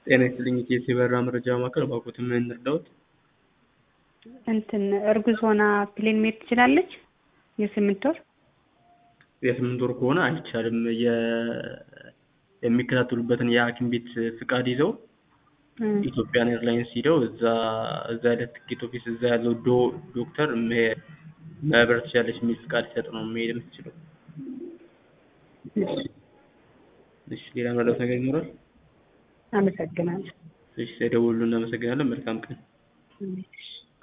ጤና ይስጥልኝ የኢቲኤስ የበረራ መረጃ ማዕከል እባክዎትን ምን እንርዳዎት? እንትን እርጉዝ ሆና ፕሌን መሄድ ትችላለች? የስምንት ወር የስምንት ወር ከሆነ አይቻልም። የሚከታተሉበትን የሐኪም ቤት ፍቃድ ይዘው ኢትዮጵያን ኤርላይንስ ሂደው እዛ እዛ ያለ ትኬት ኦፊስ እዛ ያለው ዶ ዶክተር መብረር ትችላለች የሚል ፍቃድ ሲሰጥ ነው መሄድ የምትችለው። እሺ ሌላ መረዳት ነገር ይኖራል? አመሰግናለሁ። እሺ ስለደወሉ እናመሰግናለን። መልካም ቀን። እሺ